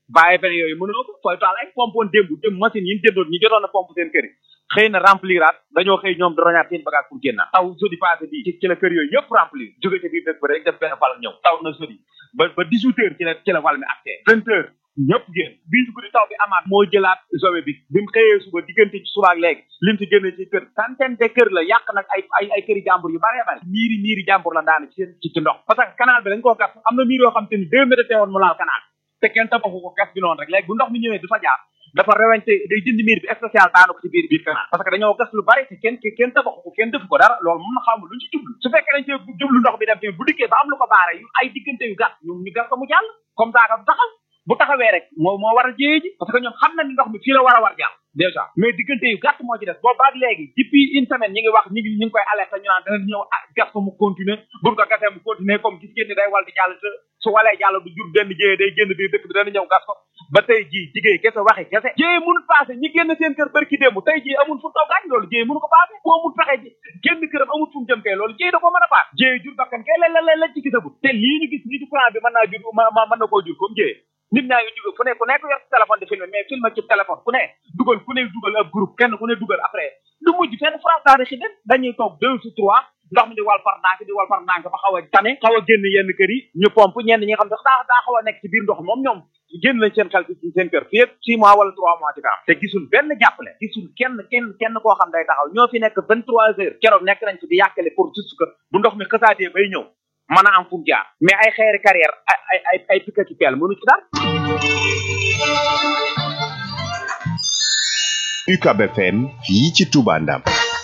bàyyi fene yooyu mënoo ko fooy taal ay pompe woon démb dem machine yi ñu jëndoon ñu jotoon a pompe seen kër yi xëy na rempliraat dañoo xëy ñoom di roñaat seen bagage pour génnaat taw jeudi passé bi ci ci la kër yooyu yëpp remplir jóge ci biir dëkk ba rek def benn val ñëw taw na jeudi ba ba dix huit heures ci la ci la val mi accès vingt heures ñëpp génn bii ci guddi taw bi amaat moo jëlaat sowe bi bi mu xëyee suba diggante ci suba ak léegi lim ci génne ci kër centaine de kër la yàq nag ay ay ay këri jàmbur yu bare bare miiri miiri jàmbur la daane ci ci ci ndox parce que canal bi dañ koo gas am na miir yoo xam te ni deux mètres teewoon mu laal canal te kenn tabaxu ko gas bi noonu rek léegi bu ndox mi ñëwee du fa jaar dafa rewente day dindi miir bi spécial daanu ko ci biir biir canal parce que dañoo gas lu bari te kenn kenn tabaxu ko kenn defu ko dara loolu mun na xamul luñ ci jublu su fekkee dañ cee jublu ndox bi dem tamit bu dikkee ba am lu ko baare yu ay diggante yu gàtt ñu ñu gas ko mu jàll comme ça du taxaw bu taxawee rek moo moo war a jéye ji parce que ñoom xam na ni ndox mi fii la war a war jàll déjà mais diggante yu gàtt moo ci des boobu ak léegi depuis une semaine ñi ngi wax ñi ngi ñi ngi koy alerté ñu naan dana ñëw gas ko mu continuer buñ ko gasee mu continuer comme gis ngeen ni day wal di jàll te su walee jàll du jur benn jéye day génn biir dëkk bi dana ñëw gas ko ba tey jii jigéey kese waxi kese jéye mënul passé ñi génn seen kër bërki démb tey jii amul fu taw gaañ loolu jéye mënu ko passé ku amul pexe ji génn këram amul fu mu jëm kay loolu jéye da ko mën a paas jéye jur bakkan kay la la la ci gisagut te lii ñu gis nii ci courant bi mën naa jur mën na koo jur comme jéye nit ñaa ngi jóge fu ne ku nekk yor sa téléphone di filmer mais filmer ci téléphone ku ne dugal ku ne dugal ab groupe kenn ku ne dugal après du mujj fenn France daal di xidden dañuy toog deux ou trois ndox mi di wal far ndànk di wal far ndànk ba xaw a tane xaw a génn yenn kër yi ñu pompe ñenn ñi nga xam ne daa daa xaw a nekk ci biir ndox moom ñoom génn nañ seen xel ci seen kër fii six mois wala trois mois ci kanam te gisul benn jàppale gisul kenn kenn kenn koo xam day taxaw ñoo fi nekk vingt trois heures keroog nekk nañ fi di yàkkale pour juste que bu ndox mi xësaatee bay ñëw mën a am fu mu jaar mais ay xeeri carrière ay ay ay ay picc ci peel mënu ci dara UCAB FM fii ci Touba Ndam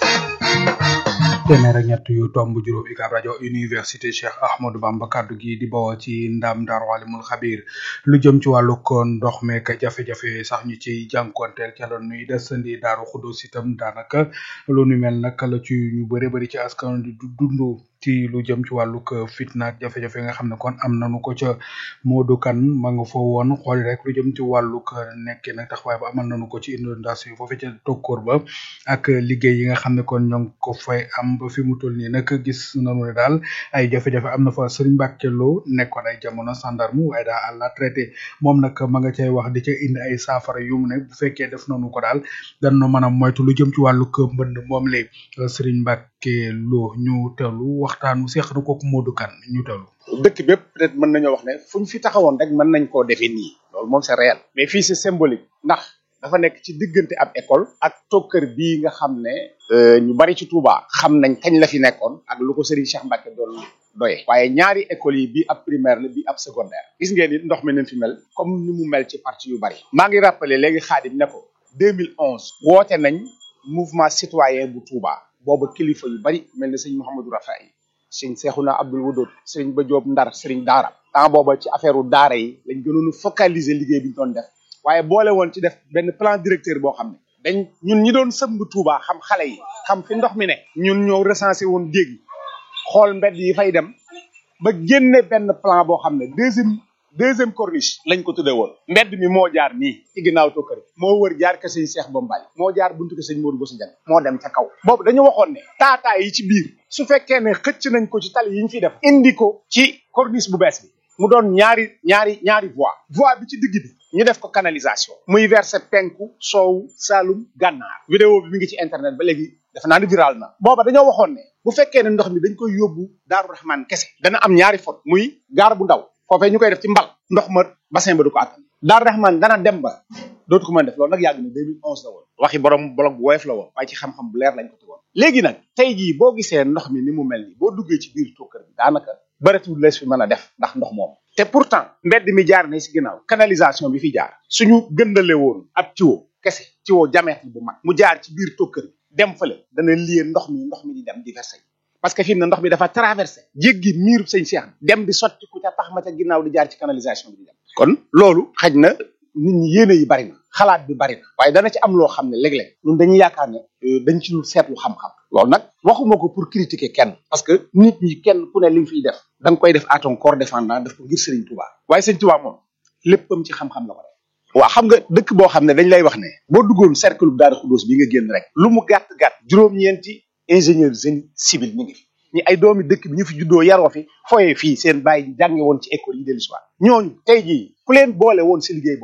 téeméer ak ñett yu tomb juróom UCAB rajo université Cheikh Ahmadou Bamba kaddu gi di bawoo ci ndam Daaru Alimul Xabir lu jëm ci wàllu ko ndox meek jafe-jafe sax ñu ci jànkonteel ca la nuy desandi Daaru Xuddoos itam daanaka lu nu mel nag la ci ñu bëri bëri ci askan di dund ci lu jëm ci wàllug fitna ak jafe-jafe nga xam ne kon am nañu ko ca Modou Kane ma nga fa woon xool rek lu jëm ci wàllug nekkee nag taxawaay ba amal nañu ko ci inondation foofu ca tokkoor ba ak liggéey yi nga xam ne kon ñoo ngi ko fay am ba fi mu toll nii nag gis nañu ne daal ay jafe-jafe am na fa Serigne Mbacke Lo nekkoon ay jamono gendarme waaye daal à la traité moom nag ma nga cay wax di ca indi ay saafara yu mu ne bu fekkee def nañu ko daal dana mën a moytu lu jëm ci wàllug mbënd moom lay Serigne Mbacke Lo ñu teewlu waxtaanu seex na kooku Modou Kane ñu teewlu. dëkk bépp peut-être mën nañoo wax ne fu ñu fi taxawoon rek mën nañ koo defee nii loolu moom c'est réel mais fii c'est symbolique ndax dafa nekk ci diggante ab école ak tokkër bii nga xam ne ñu bari ci Touba xam nañ kañ la fi nekkoon ak lu ko Serigne Cheikh Mbacke doon doye waaye ñaari écoles yi bii ab primaire la bii ab secondaire gis ngeen ni ndox mi nañ fi mel comme ni mu mel ci parti yu bari maa ngi rappelé léegi Xaadim ne ko 2011 woote nañ mouvement citoyen bu Touba booba kilifa yu bari mel ne sëñ Mouhamadou Rafaay sëñ Seexuna Abdul Wudud sëriñ Ba Joob Ndar sëriñ Daara temps booba ci affaire u daara yi lañ gënoon a focaliser liggéey bi ñu doon def waaye boole woon ci def benn plan directeur boo xam ne dañ ñun ñi doon sëmb Touba xam xale yi xam fi ndox mi ne ñun ñoo recensé woon dégg yi xool mbedd yi fay dem ba génne benn plan boo xam ne deuxième deuxième corniche lañ ko tuddee woon mbedd mi moo jaar nii ci ginnaaw tokkëri moo wër jaar ke sëñ Cheikh Bombay moo jaar buntu ke sëñ Modou Bousso Dieng moo dem ca kaw boobu dañu waxoon ne taataay yi ci biir su fekkee ne xëcc nañ ko ci tali yi ñu fi def indi ko ci corniche bu bees bi mu doon ñaari ñaari ñaari voie voie bi ci digg bi ñu def ko canalisation muy verser penku soow saalum gànnaar vidéo bi mi ngi ci internet ba léegi dafa naa ni viral na booba dañoo waxoon ne bu fekkee ne ndox mi dañ koy yóbbu Daaru Rahman kese dana am ñaari fot muy gaar bu ndaw foofee ñu koy def ci mbal ndox ma bassin ba du ko attan Daaru Rahman dana dem ba dootu ko mën def loolu nag yàgg na 2011 la woon waxi borom blog bu woyof la woon waaye ci xam-xam bu leer lañ ko tegoon léegi nag tey jii boo gisee ndox mi ni mu mel ni boo duggee ci biir tokkër bi daanaka bëretul lees fi mën a def ndax ndox moom te pourtant mbedd mi jaar na si ginnaaw canalisation bi fi jaar suñu gëndale woon ab tiwo kese tiwo diamètre bu mag mu jaar ci biir tokkër bi dem fële dana lié ndox mi ndox mi di dem di versé parce que fi mu ne ndox mi dafa traversé jéggi miiru sëñ Cheikh dem di sotti ku ca tax ma ca ginnaaw di jaar ci canalisation bi di dem kon loolu xaj na nit ñi yéene yi bari na xalaat bi bari na waaye dana ci am loo xam ne léeg-léeg ñun dañuy yaakaar ne dañ ci lu seetlu xam-xam loolu nag waxuma ko pour critiquer kenn parce que nit ñi kenn ku ne li nga fiy def da nga koy def à ton corps défendant def ko ngir Serigne Touba waaye Serigne Touba moom léppam ci xam-xam la ko def waaw xam nga dëkk boo xam ne dañ lay wax ne boo duggoon cercle bu Daaru Xuddoos bi nga génn rek lu mu gàtt gàtt juróom-ñeenti ingénieur génie civil ñu ngi fi ñi ay doomi dëkk bi ñu fi juddoo yaroo fi foyee fii seen bàyyi jànge woon ci école yi dellu si waat ñooñu tey jii ku leen boole woon si liggéey